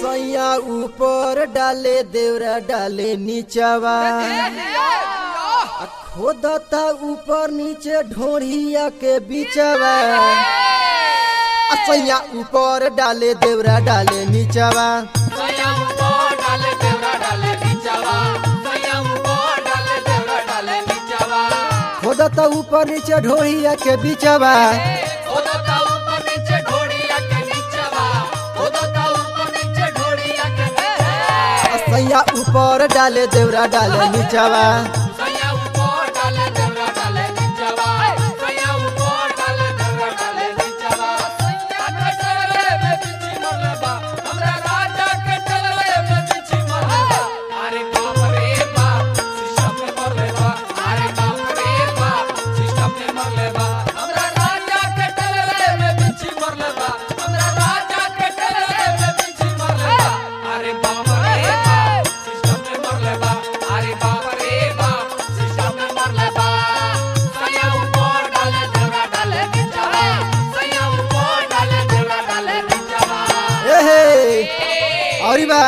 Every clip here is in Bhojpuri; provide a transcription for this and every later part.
सैया ऊपर डाले देवरा डाले नीचवा आ खोदता ऊपर नीचे ढोढ़िया के बीचवा आ सैया ऊपर डाले देवरा डाले नीचवा खोदता ऊपर नीचे ढोढ़िया के बीचवा आ सैया ऊपर डाले देवरा डाले नीचवा अरे बाप रे बाप सिस्टम में मरले बा अरे बाप रे बाप सिस्टम में मरले बा सैया ऊपर डाले देवरा डाले नीचवा सैया ऊपर डाले देवरा डाले नीचवा ए हे औरी बा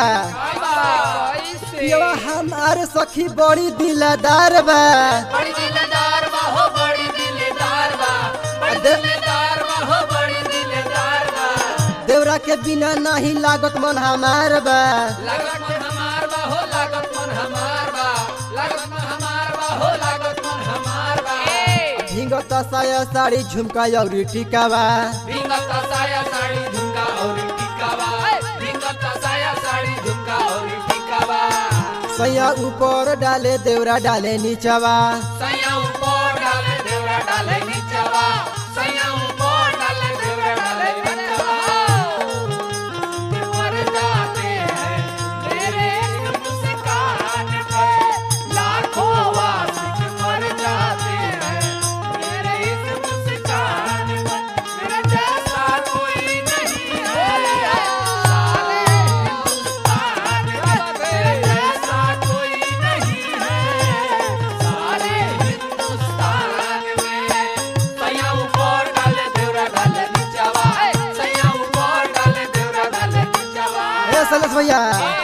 पियवा हमारे सखी बड़ी दिलदार बा बड़ी दिलदार बा हो बड़ी दिलदार बा बड़ी दे- दिलदार बा हो बड़ी दिलदार बा देवरा के बिना नहीं लागत मन हमार बा लागत मन हमार बा हो लागत मन हमार बा लागत मन हमार बा हो लागत मन हमार बा झिंगत साया साड़ी झुमका औरी टिकावा रिंगत साया साड़ी झुमका और टिकावा रिंगत साया साड़ी झुमका और टिकावा सैया ऊपर डाले देवरा डाले नीचवा सैया ऊपर डाले देवरा डाले नीचवा सैया ऊपर डाले देवरा डाले नीचवा मर जाते हैं मेरे मुस्कान पे लाखों वासिक मर जाते हैं मेरे इस मुस्कान पे मेरे जैसा कोई नहीं है सारे हिंदुस्तान में मेरे जैसा कोई नहीं है सारे हिंदुस्तान में सैया ऊपर डाले देवरा डाले नीचवा सैया ऊपर डाले देवरा डाले नीचवा ए सलस भैया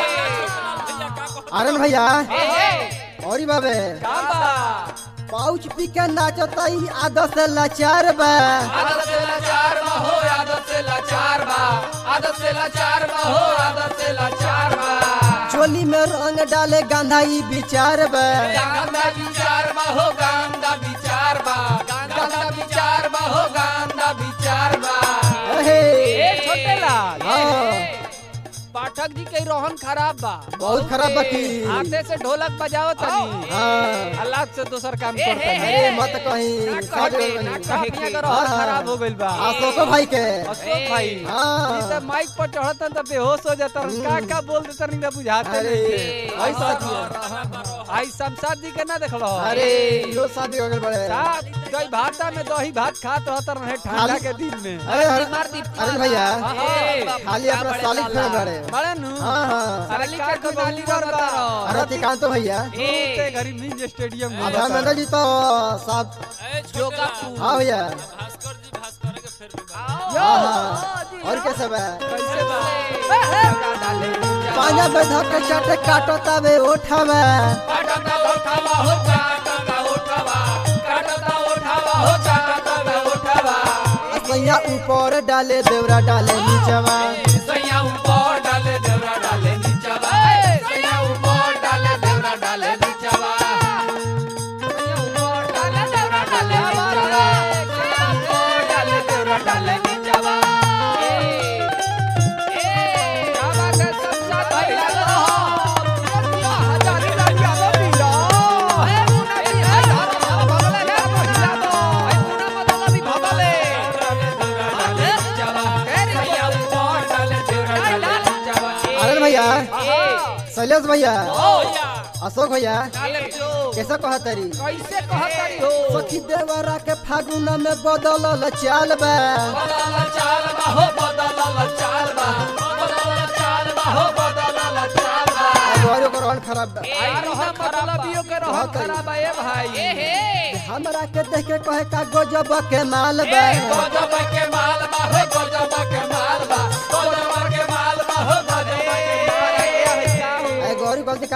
आनंद भैया औरी बाबे पाउच पी के नाचता ई आदत से लाचार बा आदत से लाचार बा हो आदत से लाचार बा आदत से लाचार बा हो आदत से लाचार बा चोली में रंग डाले गांधा ई विचार बा गांधा विचार बा हो गांधा विचार बा गांधा विचार बा हो गांधा विचार बा अहे ए छोटे लाल हाँ पाठक जी के रोहन खराब बा बहुत खराब बाकी हाथे से ढोलक बजाओ तनी हाँ अल्लाह से दोसर काम करता है अरे मत कहीं सब बनी। काफिया का रोहन हाँ। खराब हो गइल बा अशोको भाई के अशोक भाई हाँ। ई त माइक पर चढ़तन त बेहोश हो जातन का का बोल देतन ना बुझाते अरे नहीं ऐसा दिया आई शमशाद जी के ना देखलो अरे यो शादी हो गए बड़े साथ दही भाता में दही भात खात रहत रहे ठंडा खाली- के दिन में अरे अरे अरे भैया हाँ, खाली अपना सालिक फेर बड़े बड़े नु हाँ हाँ अरे का के नाली कर बा अरे तिकांत भैया ते घरी मिंज स्टेडियम में आधा मंडल जी तो सब योगा हाँ भैया हाँ हाँ और कैसे बा कैसे बा पांजा में धक के चाटे काटो तबे उठावा काटता उठावा हो काटता उठावा काटता उठावा हो काटता उठावा सैया ऊपर डाले देवरा डाले नीचवा सैया ऊपर डाले देवरा डाले नीचवा सैया ऊपर डाले देवरा डाले नीचवा सैया ऊपर डाले देवरा डाले नीचवा सैया ऊपर डाले देवरा डाले नीचवा सैया ऊपर डाले देवरा डाले नीचवा अरे भैया शैलेश भैया अशोक भैया कैसे कहा तरी कैसे कहतरी हो सखी देवरा के फागुन में बदलल चाल बा बदल चाल बा हो बदल चाल बा बदल चाल बा हो बदल चाल बा और ओकर रन खराब बा मतलबियों के रहन खराब है भाई हमरा के देख के कहे का गजब के माल बा गजब के माल बा हो गजब के माल बा गजब के माल बा हो गजब के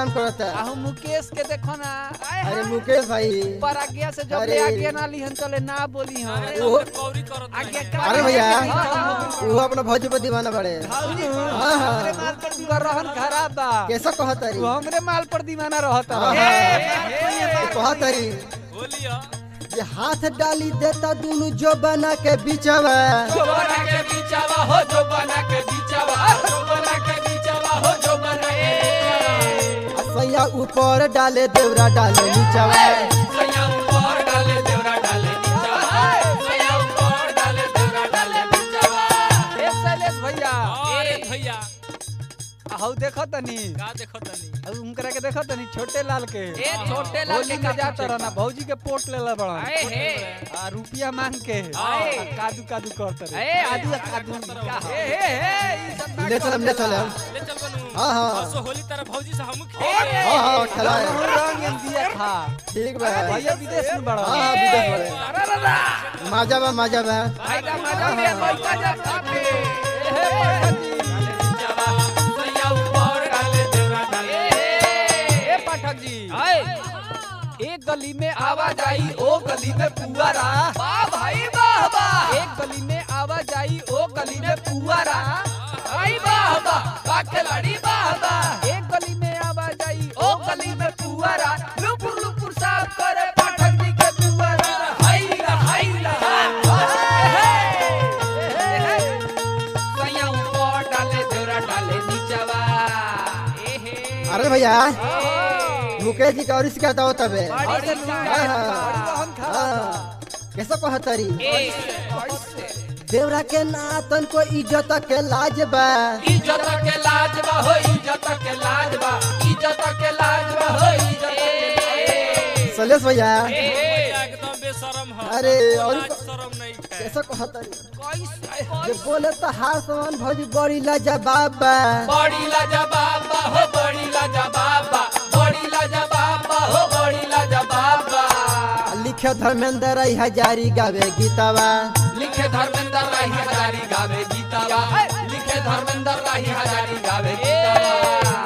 काम करता आहू मुकेश के देखो ना आय अरे हाय। मुकेश भाई पर आज्ञा से जब अरे। ले आज्ञा ना लिहन चले ना बोली हम वो आज्ञा का अरे भैया हाँ, वो अपना भौजी पर दीवाना बड़े हाँ हमरे हाँ माल पर दीवाना रहन खराब बा कैसा कहतरी तू हमरे माल पर दीवाना रहत हाँ, रह। कहतरी ये हाथ डाली देता दोनों जो बना के बिचवा जो बना के बीचावा हो जो बना के बीचावा जो बना के बीचावा हो जो बना के बीचावा सैया ऊपर डाले देवरा डाले नीचवा सैया ऊपर डाले देवरा डाले नीचावा सैया ऊपर डाले देवरा डाले नीचावा ए शैलेश भैया अरे भैया हऊ देखो तनी का देखो तनी हऊ उनकरा के देखो तनी छोटे लाल के ए छोटे लाल होली के में का जाता रहना भौजी के पोट लेला बड़ा आए हे आ रुपिया मांग के आए। आ कादू कादू करत रहे ए आदू आदू का ए हे हे ई सब ना ले चलम ले चलम ले चल बनू हाँ, हाँ। परसों होली तरह भौजी से हम हाँ हाँ खिलाए रंग रंग एम दिया था ठीक बा भैया विदेश में बड़ा हाँ हाँ विदेश बड़े माजा बा माजा बा फायदा मजा ले पैसा जा खाके ए हे पाठक जी नीचावा सैया ऊपर डाले देवरा डाले ए पाठक जी आए एक गली में आवाज आई ओ गली में पुआरा वाह भाई वाह वाह एक गली में आवाज आई ओ गली में पुआरा आई वाह वाह का खिलाड़ी वाह वाह एक गली में आवाज आई ओ गली में पुआरा लुपुर लुपुर साफ करे पाठक जी के दुआरा हाय ला हाय ला सैया ऊपर डाले देवरा डाले नीचवा ए हे अरे भैया मुकेश जी का और शिकायत हो तबे बड़ी से लूट हाँ, हाँ। बड़ी बहन खा हाँ कैसा कहतरी ए देवरा के नातन को इज्जत के लाज बा इज्जत के लाज बा हो इज्जत के लाज बा इज्जत के लाज बा हो इज्जत के सलेश भैया भैया एकदम बेशरम है अरे और लाज शरम नहीं है कैसा कहतरी कैसे जे बोले तो हार समान भौजी बड़ी लाजवाब बा बड़ी लाजवाब बा हो बड़ी लाजवाब बा बड़ी लाजवाब बा हो बड़ी लाजवाब बा लिखे धर्मेंद्र राय हजारी गावे गीतावा लिखे धर्मेंद्र राही हजारी गावे गीतावा लिखे धर्मेंद्र राही हजारी गावे गीतावा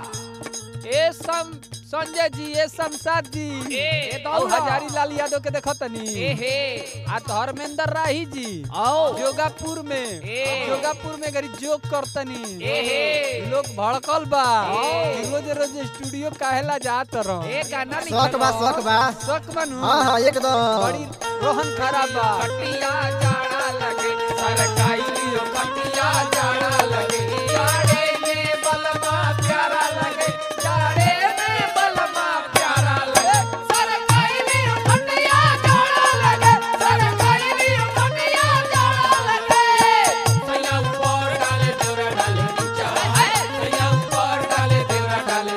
ए सम संजय जी ए शमशाद जी ए, ए तो औहा। हजारी लाल यादव के देखो तनी ए हे आ धर्मेंद्र राही जी आओ जोगापुर में ए। जोगापुर में गरी जोग करतनी ए हे लोग भड़कल बा ए। कि रोज रोज स्टूडियो काहेला जात रहो ए गाना शौक बा शौक बा शक बनू हाँ हाँ एकदम बड़ी रोहन खराब बा कटिया जाड़ा लगे सरकाई लियो कटिया जाड़ा लगे जाड़े में बलमा प्यारा लगे जाड़े में बलमा प्यारा लगे सरकाई लियो कटिया जाड़ा लगे सरकाई लियो कटिया जाड़ा लगे सैया ऊपर डाले देवरा डाले नीचा सैया ऊपर डाले देवरा डाले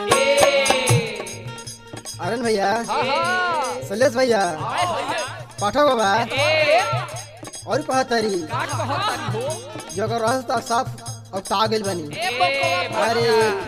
ए अरन भैया हाँ हाँ सलेश भैया पाठक बाबा ए और कहतरी का कहत हो जगह रास्ता साफ अब तागिल बनी ए बकवा अरे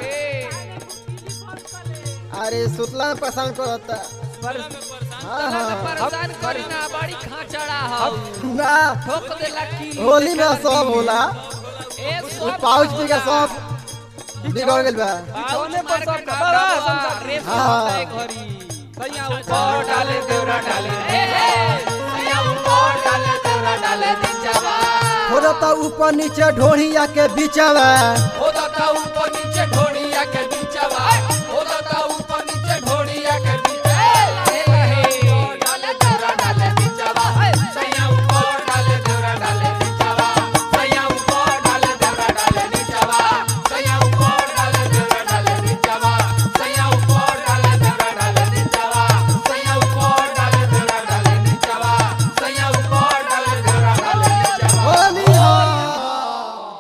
ए अरे सुतला में पसंद करता पर हाँ हाँ परेशान करी ना बड़ी खाचड़ा हो ना ठोक देला की होली में सब होला ए वो पाउच पी का सब बिगड़ गइल बा बिछौने पर सब बड़ा संसार रे हाँ। घरी सैया ऊपर ऊपर डाले देवरा डाले ए ए सैया ऊपर डाले देवरा डाले नीचवा थोड़ा ऊपर नीचे ढोढ़िया के बीचवा होदा का ऊपर नीचे ढोड़िया के नीचवा